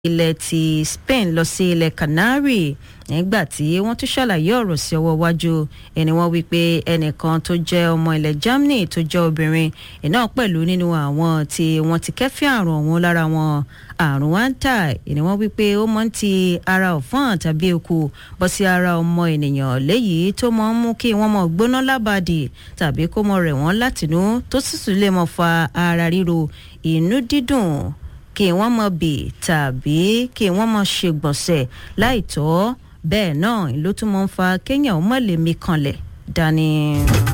ilẹ̀ ti Spain lọ sí ilẹ̀ Canary nígbà tí wọ́n tún ṣàlàyé ọ̀rọ̀ sí ọwọ́ iwájú ẹni wọ́n wí pé ẹnìkan tó jẹ́ ọmọ ilẹ̀ Germany tó jẹ́ obìnrin iná pẹ̀lú nínú àwọn tí wọ́n ti kẹ́fín àrùn ọ̀hún lára wọn àrùn wáńtà ẹni wọ́n wí pé ó mọ́ ń ti ara ọ̀fọ́n tàbí eku bọ́ sí ara ọmọ ènìyàn léyìí tó mọ́ ń mú kí wọ́n mọ̀ gbóná lábàdì tàbí kó mọ̀ rẹ̀ wọ́n látinú tó sì tún lè mọ̀ fa ara ríro inú dídùn kí wọ́n mọ̀ bì tàbí kí wọ́n mọ̀ ṣègbọ̀nsẹ̀ láìtọ́ bẹ́ẹ̀ náà ló tún mọ́ ń fa kéèyàn ó mọ̀ lè mí kanlẹ̀ dání.